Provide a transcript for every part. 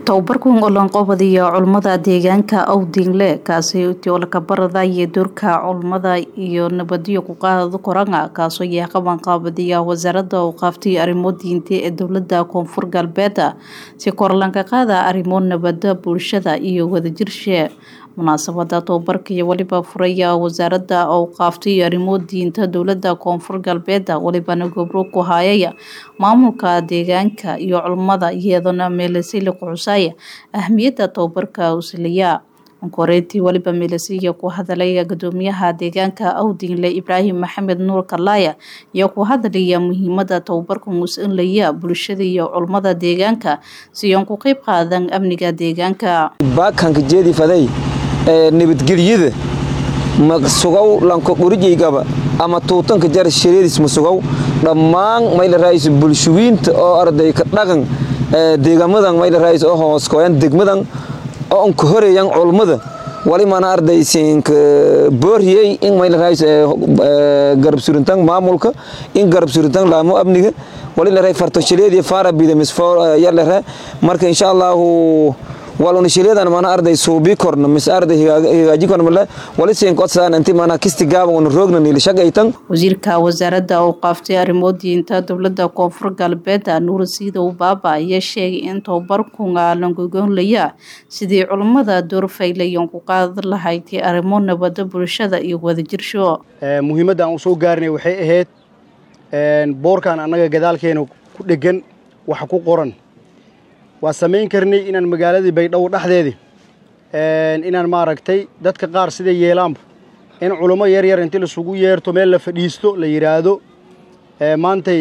tababarkan olanqobadiya culummada deegaanka awdingle kaasi tiolakabarada iyo doorka culummada iyo nabadiyo kuqaada koranga kaasoo yahay qabanqaabadiya wasaaradda awqaaftay arrimo diinta ee dowlada koonfur galbeed si korlanka qaada arrimo nabada bulshada iyo wadajirshee munaasabada tababarka iyo weliba furaya wasaaradda awqaaftay arrimo diinta dowlada koonfur galbeed welibana gobro ku hayaya maamulka deegaanka iyo culummada iyadana meelasili quxusaya ahmiyadda tababarka usiliya koreyntii weliba meelasiya ku hadalaya gudoomiyaha deegaanka awdinle ibraahim maxamed nuur kalaaya iyo ku hadalaya muhiimada tababarka musinlaya bulshada iyo culummada deegaanka si oon ku qeyb qaadan amniga deegaanka baakanka jeedifaday ee nabadgelyada masugow lanko qurijaygaba ama tuutanka jar shareedis masugow dhammaan mayla raayis bulshuwiinta oo arday ka dhaqan deegamadan mayla raayis oo hooskoyan degmadan oo anka horeeyan culummada wali mana ardaysinka booriyey in mayla raayis garab surintan maamulka in garab surintan laamo amniga wali la raay fartashaleed faara bidamis yalla marka insha Allah waluna shileedan mana arday suubi korna mis arday hagaaji korna mala wali siin qodsaan intii mana kisti gaaban wana roogna niil shaqaytan wasiirka wasaaradda awqaaftay arrimo diinta dowladda koonfur galbeed nuur siidow baaba ayaa sheegay in tababarkunga langogoonlaya sidii culummada door faylayan ku qaadan lahayd arrimo nabada bulshada iyo wadajirsho muhiimadda aan u soo gaarnay waxay ahayd boorkan annaga gadaalkeena ku dhegan waxa ku qoran waa samayn karnay inaan magaaladii baydhabo dhexdeedii inaan maaragtay dadka qaar siday yeelaanba in culummo yar yar intii laisugu yeerto meel la fadhiisto la yidhaahdo maantay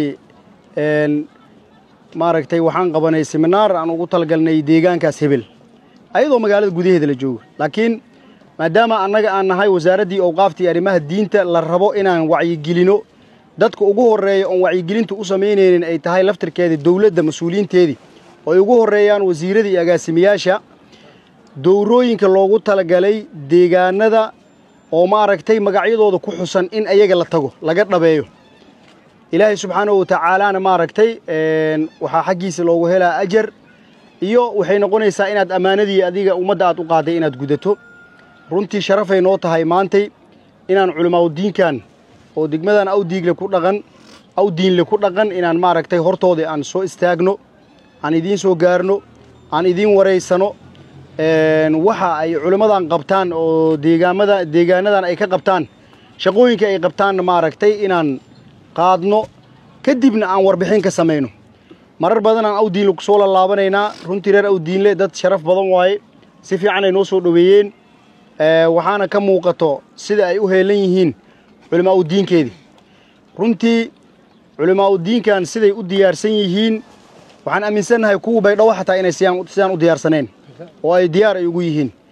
maaragtay waxaan qabanay seminaar aan ugu talagalnay deegaankaas hebel ayadoo magaalada gudaheeda la joogo laakiin maadaama annaga aan nahay wasaaraddii awqaaftii arrimaha diinta la rabo inaan wacyigelino dadka ugu horreeya oon wacyigelinta u samaynaynin ay tahay laftirkeedii dowladda mas-uuliyiinteedii oo ay ugu horreeyaan wasiirada iyo agaasimayaasha dowrooyinka loogu talagalay deegaanada oo maaragtay magacyadooda ku xusan in ayaga la tago laga dhabeeyo ilaahay subxaanahu watacaalaana maaragtay waxaa xaggiisa loogu helaa ajar iyo waxay noqonaysaa inaad ammaanadii adiga ummadda aad u qaaday inaad gudato runtii sharafay noo tahay maantay inaan culimaadudiinkan oo degmadan awdiigle ku dhaqan awdiinle ku dhaqan inaan maaragtay hortooda aan soo istaagno aan idiin soo gaarno aan idiin waraysano waxa ay culimmadan qabtaan oo deegaamada deegaanadan ay ka qabtaan shaqooyinka ay qabtaanna maaragtay inaan qaadno kadibna aan warbixin ka samayno marar badan aan awdiinle kusoo laalaabanaynaa runtii reer awdiinle dad sharaf badan waaye si fiican ay noo soo dhoweeyeen waxaana ka muuqato sida ay u heelan yihiin culimaa udiinkeedii runtii culimaa udiinkan siday u diyaarsan yihiin waxaan aaminsannahay kuwa baydhabo xataa inay sidaan u diyaarsaneen oo ay diyaar ay ugu yihiin